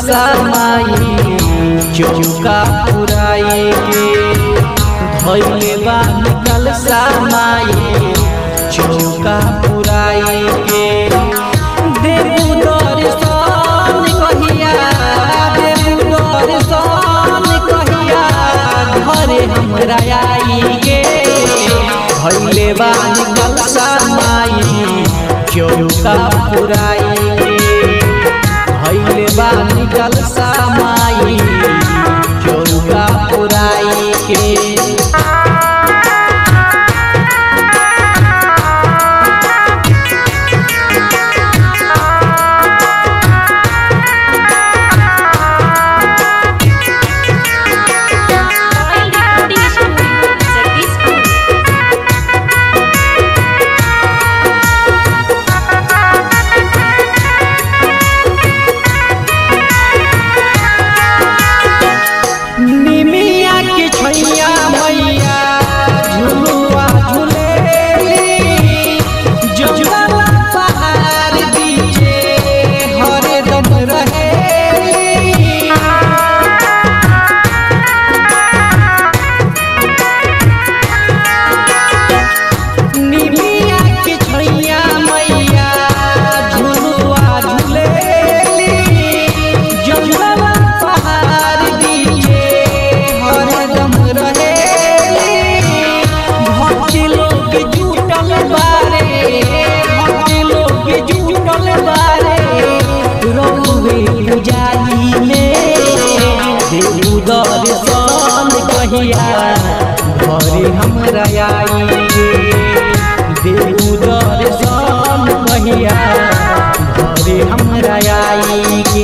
समाई चौका पुराई के धैले बानी कल समाई चौका पुराई के देबू दर्शन कहिया देबू दर्शन कहिया घरे हमरा आई के धैले बानी कल समाई चौका पुराई के भैले बानी कल समाई चौका पुराई के Oil Recording Studio, Jagdishpur. निमिया के छैया मैया झुलुआ झुलेली जंगल पहाड़ बीचे हरे दम रहेली निमिया के छैया मैया झुलुआ झुलेली जंगल पहाड़ बीचे हरदम रहेली भक्त लोग जुटल बारे भक्त लोग जुटल बारे रौवे पुजारी में देवू दर्शन कहिया घरे हमरा आई देवू दर्शन कहिया घरे हमरा आई के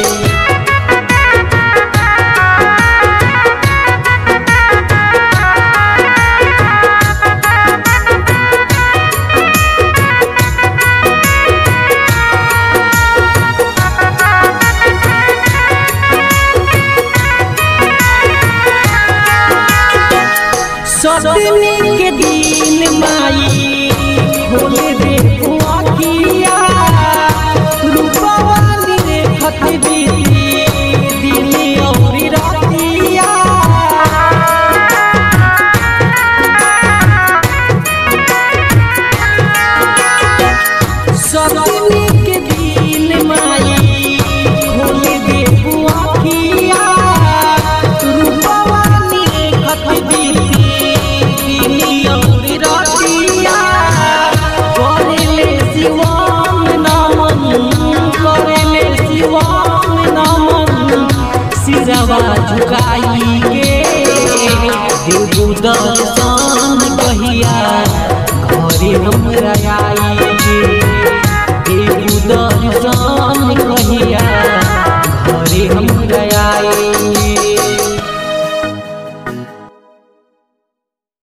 सतमी के दिन माई खोल दे अखिया रूपवानी रे खत बीती दिन और रातिया सतमी के दिन माई खोल दे अखिया रूपवानी रे खत बीती दिन और रातिया करेले शिवम नमन करेले शिवम नमन सिरवा झुकाई के देवू दर्शन कहिया घरे हमरा आई